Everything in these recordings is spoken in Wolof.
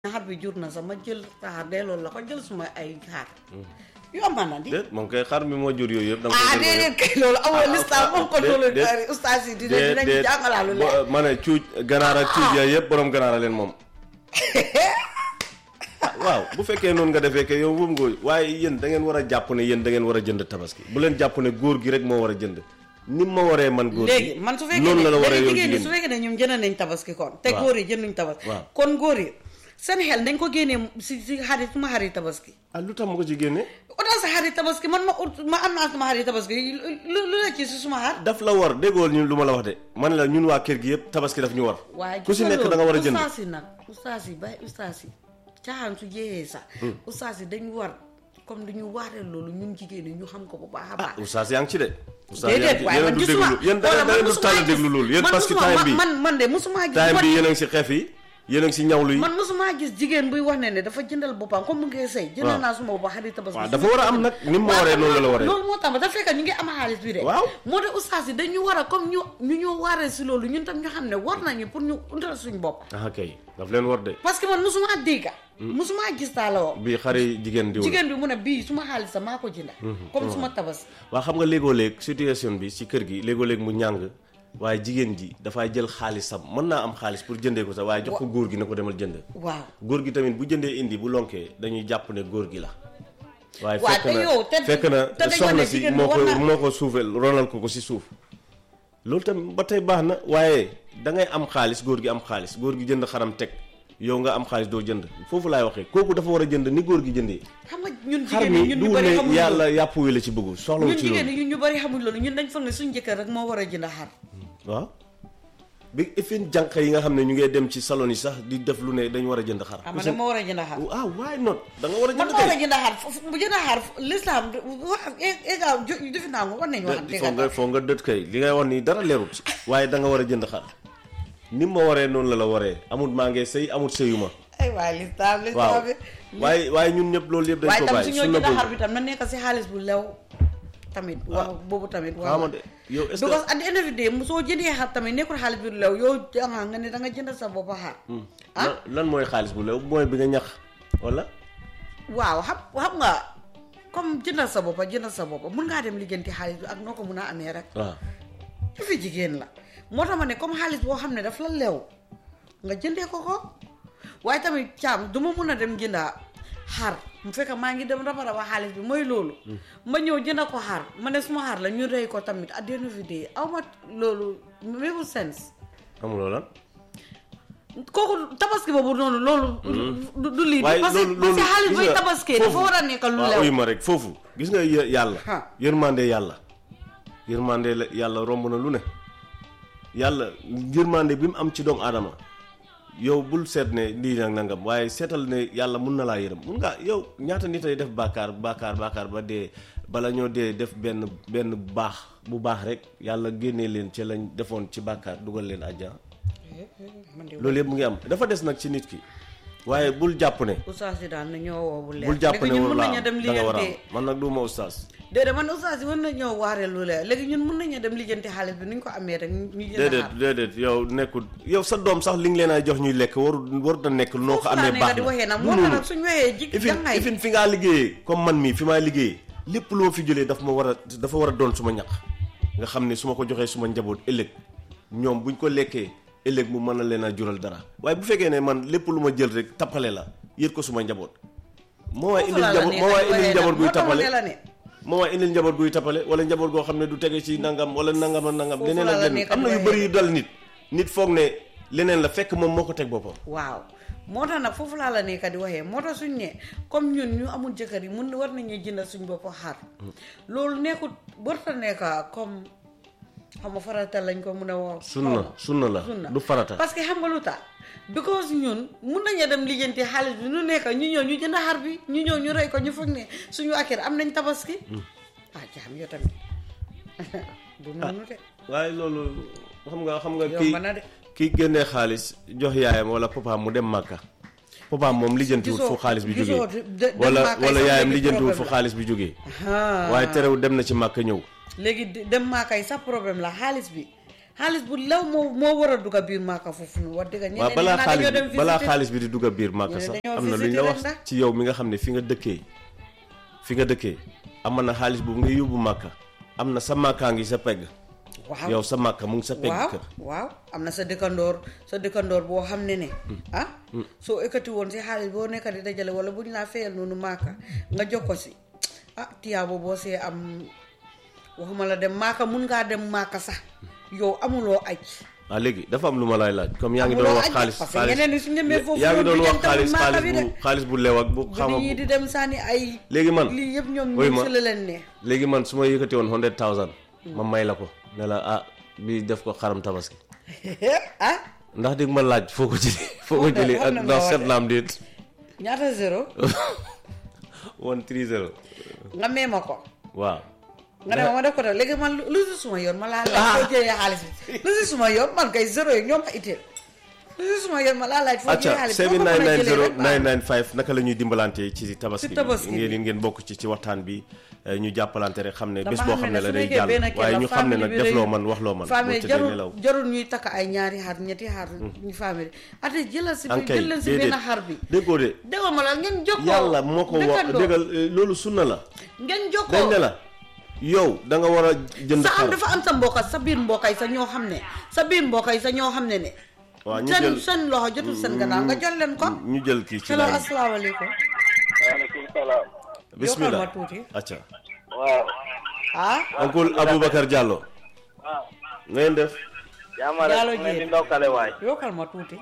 xar bi jur na sax ma jël xaar delloo la ko jël suma ay xaar yomb na di déet moom kay xar mi moo jur yooyu yëpp. da nga ah koy jël déedéet kay loolu amul lislaam moom ko loolu déet ustaas yi dina déet dinañ jàngalaalu leen bo- ma ne cuuj ganaar ak cuuj yooyu yëpp borom ganaar a leen moom. ah waaw bu fekkee noonu nga defee que yow moom nga waaye yéen da ngeen war a jàpp ne yéen da ngeen war a jënd tabaski bu leen jàpp ne góor gi rek moo war a jënd ni ma waree man góor gi léegi man su fekkee noonu ne la la waree léegi yow jigéen ñi jigéen su ñi. fekkee ne ñoom jënd nañ tabaski kon te Waaw. góor yi jënduñ tabaski Waaw. kon góor yi seen xel dañ ko génnee si si xarit suma xarit tabaski ah lu tax ma ko ci génne utal sa xarit tabaski man ma ut ma am naa suma xarit tabaski lu lu la ci si suma xar daf la war déggoo ñu lu ma la wax de man la ñun waa kër gi yëpp tabaski daf ñu war waaye ku si nekk da nga war a jënd ustaas yi nag ustaas yi bàyyi ustaas yi caaxaan su jeexee sax ustaas yi dañu war comme dañu waaree loolu ñun jigéen ñi ñu xam ko bu baax a ah baax oustaz yaa ngi ci de oustaz yaa ngi déedéet ci waaye yéen a man du gisuma déglu yéen da wala da ngeen du musuma tànn gis- déglu loolu yéen man parce que musuma- time bi man man de musuma gis time man- bi yéen a ngi si xeef yi yéen a ngi si ñawlu yi man mosuma gis jigéen buy wax ne ne dafa jëndal boppam comme mu ngi sëy jëndal waaw. naa suma boppam xarit tabaski waaw dafa war a am nag ni mu ma waree noonu la la waree loolu moo tax ba dafa fekk ñu ngi am xaalis bi de Waaw. moo tax ustaas yi dañu war a comme ñu ñu ñoo waaree si loolu ñun tam ñu xam ne war nañu pour ñu utal suñ bopp ah kay daf leen war de parce que man mosuma dégga mosuma gis taa la woo bi xari jigéen diw la jigéen bi mu ne bii suma xaalis sax maa ko jënda comme suma tabaski waa xam nga léegoo léeg situation bi si kër gi léegoo léeg mu ñàng waaye jigéen ji dafay jël xaalisam mën naa am xaalis pour jëndee ko sax waaye jox ko góor gi ne ko demal jënd waaw góor gi tamit bu jëndee indi bu lonkee dañuy jàpp ne góor gi la waaye Waaw, fekk te na yow te- fekk na te dañoo soxna ne si jigéen moo bi ko war na- moo ko suufel ronal ko ko si suuf loolu tamit ba tey baax na waaye da ngay am xaalis góor gi am xaalis góor gi jënd xaram teg yow nga am xaalis doo jënd foofu laay waxee kooku dafa war a jënd ni góor gi jëndee xam nga ñun xar jigéen ñi mi ñun du ñu bëri ne xamuñ yàlla loolu yàpp wi la ci bëgg soxlawul ñun ci jigéen loolu ñi ñun ñu bëri xamuñ loolu ñun dañ foog ne suñ jëkkër rek moo war a jënd xar waaw bi ifin jànq yi nga xam ne ñu ngee dem ci salon yi sax di def lu ne dañu war a jënd xar ah man dama war a jënd xar ah why not da nga war a man jënd ma war a kay jënd xar fu- bu jënd xar l'islam wax égal defi naa ko war nañu wax foo nga foo nga dët kay li ngay wax nii dara leerut waaye da nga war a jënd xar ni ma waree noonu la la waree amut maa ngee sëy amut sëyuma ay waay l'islam waaw l'islam bi waaye waaye ñun ñëpp loolu yëpp dañ waaye ko tam su bàyyi ñoo sunna jënd xar boobu bi tam na nekk si xaalis bu lew tamit wax boobu tamit wax xama de yow est-ce because que at the end of the day mu soo jëndee xar tamit nekkul xaalis bu lew yow janga nga ne da nga jënd sa bopp xar ah lan- lan mooy xaalis bu lew mooy bi nga ñax wala waaw xam xam nga comme jëndal sa boppa jëndal sa boppa mun ngaa dem liggéenti xaalis bi ak noo ko mun a amee rek waaw su fi jigéen la moo tax ma ne comme xaalis boo xam ne daf la leew nga jëndee ko ko waaye tamit caam du ma mun a dem jënda xar mu fekk maa ngi dem raba raba xaalis bi mooy loolu ma ñëw jënda ko xar ma ne suma xar la ñu rey ko tamit at the end of the day aw ma loolu make sense amuloo lan kooku tabaski boobu noonu loolu du du lii waaye parce que loolu parce que loolu xaalis gis booy nga tabaskee dafa foofu- war a nekk lu waaw lew uyu ma rek foofu gis nga yë- yàlla Ha. yërmande yàlla yërmande la yàlla romb na lu ne yàlla yërmande bi mu am ci doomu aadama yow bul seet ne lii nag nangam waaye seetal ne yàlla mun na laa yërëm mun ngaa yow ñaata nit ay def bàkkaar bàkkaar bàkkaar ba dee bala ñoo dee def benn benn baax bu baax rek yàlla génnee leen ci lañ defoon ci bàkkaar dugal leen àjjana man de loolu yëpp mu ngi am dafa des nag ci nit ki waaye bul jàpp ne oustaz yi daal na ñoo woo bu leer bul jàpp léegi ne ñun war mun laa nañu am dem da nga war a am liggéeyante man nag du ma ustaas déedéet man oustaz yi mën na ñëw waaree lu leer léegi ñun mën nañu dem lijjanti xaalis bi nu ñu ko amee rek ñu jënd déedéet xaar déedéet yow nekkul yow sa doom sax li nga leen a jox ñuy lekk waru warut a nekk noo ko foofu laa amee nekk baax di waxee na nag moo tax nag suñu waxee ji ifin jàngaay ifin fi ngaa liggéeyee comme man mii fi maa liggéeyee lépp lu ma fi jëlee daf ma war a dafa war a doon suma ñaq nga xam ne su ma ko joxee suma njaboot ëllëg ñoom buñ ko lekkee ëllëg mu mën a leen a jural dara waaye bu fekkee ne man lépp lu ma jël rek tappale la yët ko suma njaboot moo waay foofu indil laa la njaboot nekk moo waay di indil waxee nag moo njaboot guy tax ma tappale ne la ne moo waay indil njaboot guy tappale wala njaboot goo xam ne du tege ci nangam wala nangam ak nangam Foofu leneen la ak la leneen nekk am na di yu waxee. bëri yu dal nit nit foog ne leneen la fekk moom moo ko teg boppam waaw moo tax nag foofu laa la nekk di waxee moo tax suñ ne comme ñun ñu amul jëkkër yi mun na war nañu jëndal suñ bopp xar loolu nekkut warta nekk comme xam nga farata lañ ko mun a wax sunna sunna la sunna du farata parce que xam nga lu tax because ñun mun nañu dem lijjanti xaalis bi nu nekk ñu ñëw ñu jënd xar bi ñu ñëw ñu rey ko ñu foog ne suñu akir am nañ tabaski ah jaam yow tamit du noonu de waaye loolu xam nga xam nga kii yomb na de kii génnee xaalis jox yaayam wala papaam mu dem màkka papaam moom lijjantiwut Gisoo- fu xaalis bi gisoo jógee de- dem wala Màkka wala sax yaayam léegi lijjantiwut fu problème la. xaalis bi jógee Ah. waaye terewul dem na ci màkka ñëw léegi de- dem maa kay sax problème la xaalis bi xaalis bu lew moo moo war a dugg biir maaka foofu noonu wax dëgg ñeneen waaw ñi balaa naa xaalis dañoo dem bi balaa visiter. xaalis bi di dugg a biir màkk ñu ne sax dañoo am na lu ñu visiter la rek wax ndax. ci yow mi nga xam ne fi nga dëkkee fi nga dëkkee am na xaalis bu nga yóbbu màkka am na sa màkkaa ngi sa pegg waaw yow sa màkka mu ngi sa pegg waaw kër waaw am na sa dëkkandoor sa dëkkandoor boo xam ne ne ah soo ekkati woon si xaalis boo nekka di dajale wala bu ñu laa fayal noonu maaka nga jox ko si ah tiyaabo boo see am waxuma la dem maaka mun ngaa dem maaka sax yow amuloo aj ah léegi dafa am lu ma lay laaj comme yaa ngi Amuloo doon wax aj xaalis parce que ñeneen ñi su ñemee foofu yaa ngi doon noonu wax du jëm xaalis tamit xaalis maaka bi bu xaalis bu lew ak bu bu xama nit ñi di dem sànni ay léegi man lii yëpp ñoom wuy ñoom ma si la leen ne léegi man su ma yëkkati woon hundred thousand ma may la ko ne la ah bi def ko xaram tabaski ah ndax di nga ma laaj foo ko jëlee foo ko Wax na- jëlee wax ak na ndax ma seet wax naam déet ñaata zéro one three zero nga mee ma ko waaw nga ne ma ma def ko def léegi man lu lu si suma yoon ma laa laaj foo jëlee xaalis bi lu si suma yoon man kay zéro yi ñoom ma itteel lu si suma yoon ma laa laaj foo jëlee acca xaalis bi foo ko mën a jëlee rek baax 7990995 naka la ñuy dimbalante ci tabaski Ci tabaski bi bi. ngeen ngeen bokk ci ci waxtaan bi eh, ñu jàppalante rek xam ne dama bés boo xam ne la su day nekkee jàll benn kër waaye la ñu xam ne famille nag bi def rëy loo na. man wax loo man famille boo tëddee jarul nelaw jarul ñuy takk ay ñaari xar ñetti xar ñu famille ate jëlal si ankay jël leen si benn xar bi déggoo de déggoo ma la ngeen jokkoo yàlla moo ko wax dëkkandoo. déggal eh, loolu sunna la ngeen dañ jokkoo ne la yow da nga war a jënd sa am xar dafa am sa mbokka sa biir mbokkay sa ñoo xam ne sa biir mbokkay sa ñoo xam ne ne waaw ñu seen jël seen loxo jotul seen gannaaw nga jot leen ko ñu jël kii ci hello laaj asalaamaaleykum waaleykum salaam. bismillah ma tuuti. acca waaw. ah oncle Aboubacar Diallo waaw. ngeen def jaama rek Diallo mu leen di Dieng. ndokkale waay. yokkal ma tuuti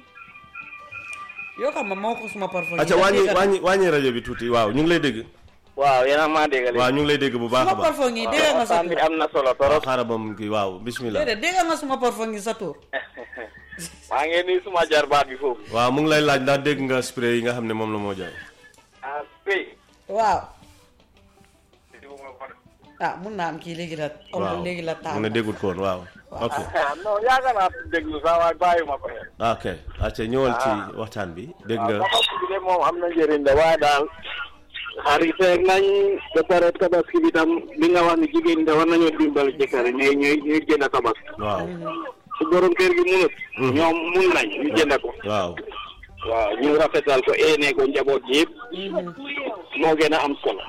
yokkal ma moo ko suma parfum acca wàññi wàññi wàññi rajo bi tuuti waaw ñu ngi lay dégg waaw yéen a maa dégg waaw ñu ngi lay dégg bu baax a suma baax parfum yi dégg nga sa waxtaan bi tur am na solo waaw torop. xaaral ba mu kii waaw bismillah déedéet dégg nga suma parfum yi sa tur maa ngi nuyu suma jarbaat bi foofu. waaw mu ngi lay laaj ndax dégg nga spray yi nga xam ne moom la moo jaay ah Pay. waaw ah mun naa am kii léegi la waaw am léegi la taal mu ne déggut ko woon waaw ok ah non yaakaar naa déglu sax waaye bàyyi ma ko xel. ok acca ñëwal ci waxtaan bi dégg nga waaw tabaski bi de moom am na njëriñ de waaye daal. xarit nañ ba pare tabaski bi tam li nga wax ni jigéen ñi de war nañoo dimbali jëkkër yi mais ñooy ñuy jënd tabaski. waaw su borom kër gi munut. ñoom mun nañ ñu jënd ko. waaw waaw ñu rafetal ko eenee ko njaboot ji yëpp moo gën a am solo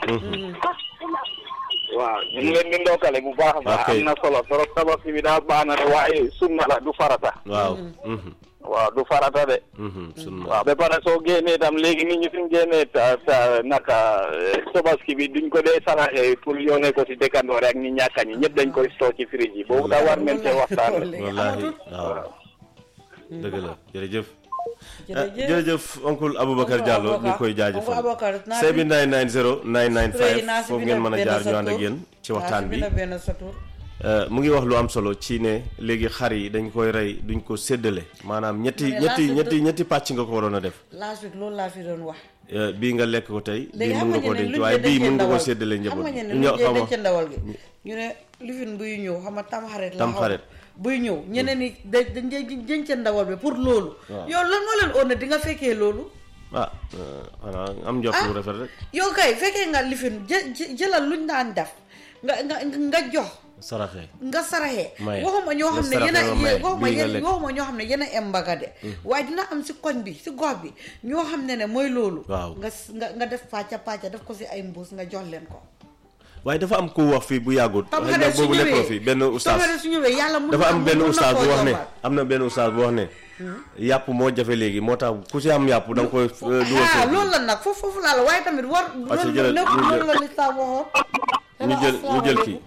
waaw ñu ngi leen di ndokkale bu baax a baax Ok. am na solo trop tabaski bi daal baax na de waaye sunna la du farata waaw mhm, waaw du farata de mhm, sunna waaw ba pare soo génnee tam léegi nit ñi suñ génnee ta ta naka eh, tabaski bi duñ ko dee saraxe pour yónnee ko si dëkkandoor ak ñi ñàkka ñi ñëpp dañ koy stock ci fridge yi boobu daa war nañ cee waxtaan wallaahi waaw dëgg la jërëjëf ah, jërëjëf jërëjëf oncle Aboubacar Oncle Diallo ñu Aboubacar. koy jaajëfal Oncle Aboubacar, naa fi- 7990 Spray naa 995 si foofu bind ngeen mën a benn jaar sa ñu ànd ak tur. yéen ci waxtaan bi Naa si bind benn sa tur. Euh, mu ngi wax lu am solo ci ne léegi xar yi dañ koy rey duñ ko séddale maanaam ñetti Ma ne ñetti laa ñetti ñetti pàcc nga ko waroon a def last week loolu laa fi doon wax Euh, bii nga lekk ko tey bii léegi mun xam nga nga ko ne denc luñ waaye dee bii dencee mun nga ko ndawal séddale xam njaboot nga ne ñoo luñ dee xam dencee ndawal gi ñu ne lifin buy ñëw xam nga tamxarit la Tamxarit. xaw buy ñëw ñeneen ni da dañ dee dencee ndawal bi pour loolu yow lan moo leen oon ne di nga fekkee loolu ah euh, xanaa am njort lu rafet rek yow kay fekkee nga lifin jë jë- jëlal luñ daan def nga nga nga jox saraxe nga saraxee Maye. waxuma ñoo xam ne Nga yéen a saraxe ba maye, waxuma bii nga yéen lekk. waxuma ñoo xam ne yéen a embaga de waaye dina am si koñ bi si gox bi ñoo xam ne ne mooy loolu Waaw. nga s- nga nga def pàcca pàcca def ko si ay mbuus nga jox leen ko waaye dafa am ku wax fii bu yàggut tam xëy na xarit su boobu nekkoo ñëwee fi benn ustaas tam xarit su ñëwee yàlla mun dafa na- am benn mun na ustaas bu koo wax ne yombal. am na benn ustaas bu wax ne yàpp moo jafe léegi moo tax ku si am yàpp da nga koy euh, dugal ah foofu. loolu la nag foofu foofu laa la waaye tamit war Parce que loolu jëlal- nekkul ñu jël- loolu la lislaam waxoon ñu jël ñu jël kii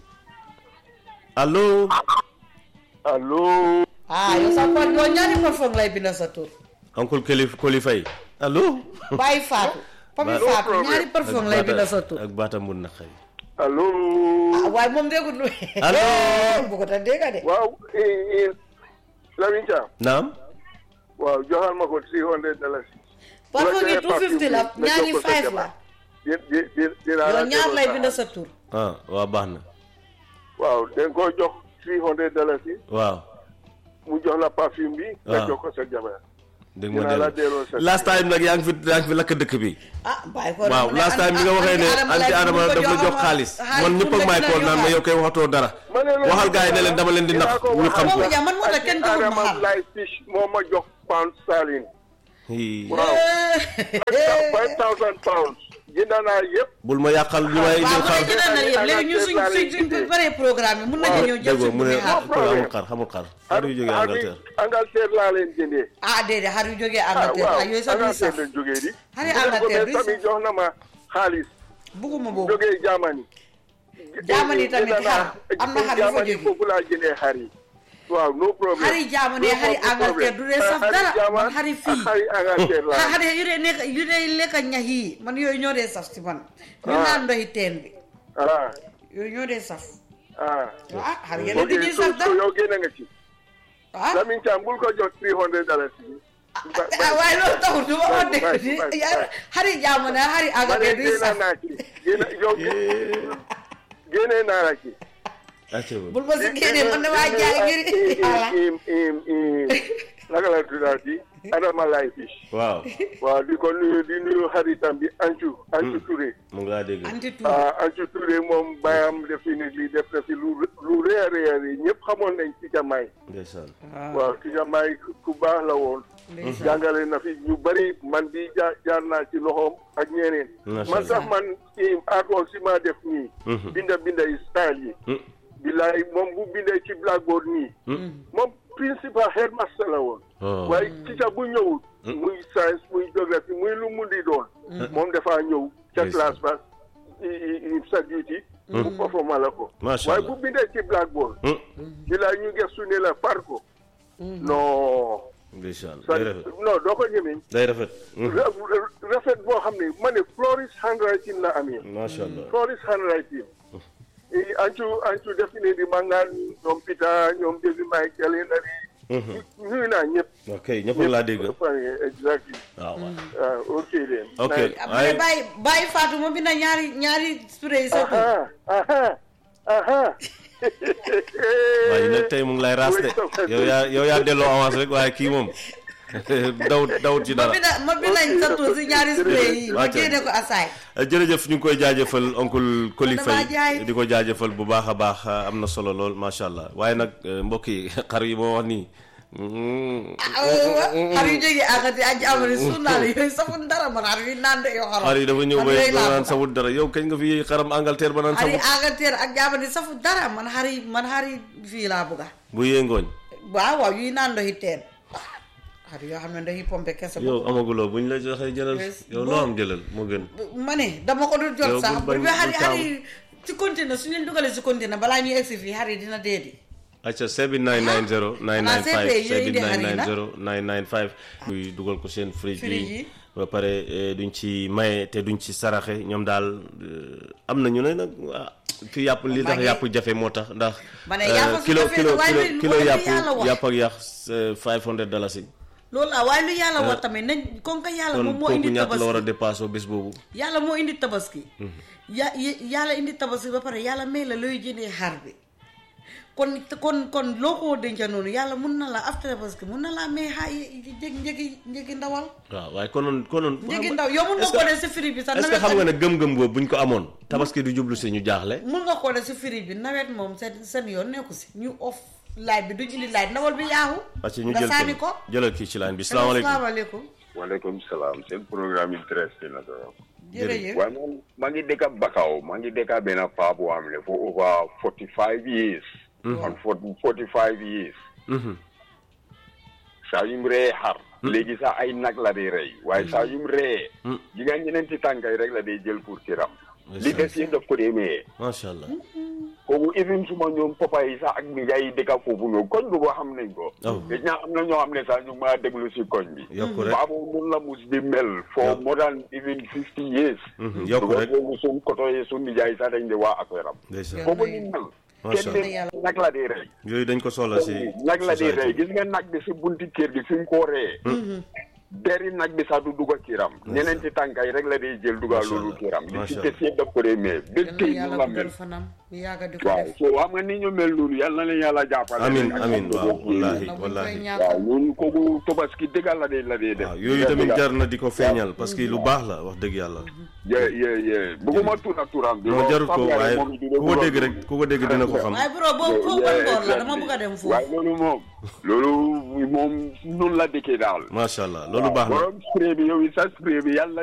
allo allo ah yow sa kon yow ñaari parfum lay bind sa tur oncle Kelif Koli Faye allo bàyyi faatu pami Ba- faatu ñaari parfum lay bind sa tur ak baata mun na xëy allo ah waaye moom déggut lu Allo. bu ko ta dégga de waaw Lamine Thiam naam waaw joxal ma ko three hundred dollars parfum Wala yi joxe 250 la parfum bi, ñaari nga jox ko sa 5 la jabar. di di di dinaa la yow ñaar lay delloo bind sa- sa tur ah waa baax na waaw da nga koy jox three hundred dollars yi waaw mu jox la parfume bi nga Waaw. jox ko sa jabar dégg ma dinaa la delloo delloo sa last time nag yaa ngi fi yaa ngi fi lakk dëkk bi ah bàyyi ko waaw last time bi nga waxee ne anti adama daf la jox xaalis man ñëpp ak maay kool naan ma yow koy waxatoo dara ma ne la waxal gars yi ne leen dama leen di nax ñu xam ko Boobu ja man moo tax kenn joxul ma Adama xar. Fly Fish moo ma jox pound sterling Hii. waaw five thousand pounds jënd naa yëpp bul ma yàqal ñu may jël waaw mu xaar ne jëndal na yëpp léegi ñun suñ suñ suñ paree programme bi mun nañu ñëw jël déggoo suñ mu ne bu xaar xool amul xar xamul xar xar yu jógee Angleterre Angleterre laa leen jëndee ah déedéet xar yu jógee ah Angleterre waaw ah yooyu sax duy Angleterre saf lañ jógee di Xari bu Angleterre dee duy tamit saf. jox na ma xaalis bugguma boobu jógee Germany Germany tamit Jënd naa- xar. Am na xar yu fa Germany jógee. foofu laa jëndee xar yi waaw no problem xari Germany No xari problem. Angleterre du dee saf Xari dara Germany man xari fii ak xari Angleterre laa xari yu dee nekk yu dee lekk ñax yi man yooyu ñoo dee saf si man ñu Ah. naan ndoxi teen bi ah yooyu ñoo dee saf ah ah xar yeneen di ok ñuy so saf so dara yow génn nga ci ah Lamin Thiam bul ko jox three hundred dollars Ba- ba- ah waaye loolu taxul du ma ko dégg Bye, di bye, bye. xari Germany xari ma ne Angleterre duy génn saf naa ci génn yow génnee naa la ci acca ba bul ma si génnee man damaa jaay ngir voilà im im im naka la tuddaati Adama Lay Fish waaw waaw di ko nuyu di nuyu xaritam bi Ancu Ancu Touré mu ngi laa dégg anti tout ah Ancu Touré moom bayam definitely def na fi lu lu rëy a rëy a rëy ñëpp xamoon nañ ci jamaay ndeysaan waaw ci jamaay ku baax la woon jàngale na fi ñu bari man bi jaar jaar naa ci loxoom ak ñeneen Macha man Allah. sax man ci artwork si ma def nii binda binda yi style yi Hmm. bilaay moom bu bindee ci blackboard nii moom principal headmaster la woon Oh. waaye teacher bu ñëwul muy science muy géographie muy lu mu di doon moom dafaa ñëw ca Ndeysaan. classe ba i- i- sa duty mu performa la ko Macha waaye Allah. bu bindee ci blackboard Hmm. bilaay ñu gëstu ne la par ko non ndeysaan sa day rafet non doo ko ñemeñ day rafet Hmm. ra- ra- rafet boo xam ne ma ne Floris handwriting la amee macha allah Floris handwriting i ancu ancu definitely ma ngaan ñoom Peter ñoom David Michael Henry nuyu naa ñëpp ok ñëpp laa dégg exactly waaw waaw ah ok then ok Nice. ah mais ay bàyyi bàyyi Fatou moom bi na ñaari ñaari spray yi sa tur aha aha aha waaye nag tey mu ngi lay raas de yow yaa yow yaa delloo avance rek waaye kii moom dawut dawut ci ma dara bi na ma bi nañ sa tur si ñaari spray yi ma Wàcce. génne ko asaay jërëjëf ñu ngi koy jaajëfal oncle Koli damaa Faye jaay. di ko jaajëfal bu baax a baax am na solo lool macha allah waaye nag eh, mbokk yi xar yi moo wax nii mm, xar yu jógee àggati ak jamono su naan yooyu saful dara man xar yu naan de yoo xaram xar yi dafa ñëw man ba yooyu ba laa naan bëgg. sawut dara yow kañ nga fi xaram Angleterre ba naan xar yi sawut Angleterre ak jamono saful dara man xar yi man xar yi fii laa bëgga bu yëngooñ waaw waaw yuy naan ndoxi teen xar yoo xam ne ndoxi pompe kese yow amaguloo buñ la joxee jëlal Yes, yow boo- loo am jëlal moo gën ma ne dama ko dul Yow jot sax bul bañ- bu xar yi bul xar yi ci continent su ñu leen dugalee si continent balaa ñuy egsi fii xar yi dina dee di acca 7990 995 CP yooyu indi xar yi nag. 7990 995 muy dugal ko seen fridge Fridge bi yi. ba pare eh, duñ ci maye te duñ ci saraxe ñoom daal eh, am na ñu ne nag ah, fi yàpp li tax Maa ngi- yàpp jafe moo tax ndax Ma ne eh, yàpp su kilo jafee kilo nag waaye kilo lu- kilo lu yàpp yàlla wax. yàpp ak yàq eh, 500 dalasi loolu la waaye lu yàlla wax tamit nañ kon ka yàlla kon moom moo kooku indi ñaata la war a tabaski dépassé bés boobu yàlla moo indi tabaski ya ya- yàlla indi tabaski ba pare yàlla may la looy jëndee xar bi kon kon kon loo ko denca noonu yàlla mun na la after tabaski mun na laa may xaa njëg njëgi njëgi ndawal waaw waaye konoon konoon njëgi ndaw yow mun nga est-ce koo que- def si firi bi sax est-ce que nawet xam nga ne tamit- gëm-gëm boobu buñ ko amoon tabaski du jublu si ñu jaaxle mun nga koo def si firi bi nawet moom seen seen yoon nekku si ñu off light bi duñ indi light ndawal bi yaaxu parce que ñu nga jël sànni ko jëlal kii ci line bi salaamaaleykum salaamaaleykum waaleykum salaam seen programme intéressé na trop. jërëjëf waaye man maa ngi dëkk Bakaw maa ngi dëkk benn paa bu am ne for over forty five years. on forty five years. Mhm. saa yu mu ree xar. léegi sax ay nag la dee rey waaye saa yu mu ree. ji nga ñeneenti tànkay rek la dee jël pour kiram. li des yëpp daf ko dee mayee. macha allah kooku even suma ñoom papa yi sax ak mi ngay dëkk foofu ñoom koñ bu ko xam nañ ko. Oh. gis naa am na ñoo xam ne sax ñu ngi maa déglu si koñ bi. yokku rek Baabo mun la mus di mel for Yokk. more than even fifty years. Mhm, yokku rek boobu suñ koto yi suñ nijaay sax dañ di waa affaire am. ndeysaan kooku ni mel. Macha kenn Allah. de nag la di rey. yooyu dañ ko soxla si nag la di société rey bi. gis nga nag bi si bunti kër gi fi mu ko ree. deri nag bi sax du dugg kiiram ñeneenti tànka yi rek la day jël dugal Macha loolu Allah, kiiram li macha ci Allah. des yëpp daf ko dee mais ba yal na tey ñu yàlla la guddal mel fanam mu yàgga di ko waaw def so xam nga ni ñu mel noonu yal na leen yàlla jàppale amin rek ak amin ak waaw boobu yi. wallahi na buñ koy wallahi ñàkk waaw loolu kooku tobaski dëggal la dee la dee def waaw yooyu tamit jar na di ko feeñal parce que lu baax la wax dëgg yàlla ye ye ye bëgguma tuura tuuram bi non jarut ko xam nga ne waaye moom it dina ku ko bëgg a dégg rek ku ko dégg dina ko xam waaye bro boobu foofu ban boor la dama bëgg a dem foofu waaye loolu moom loolu moom noonu la dëkkee daal macha allah loolu baax na borom spray bi yow it sa spray bi yàlla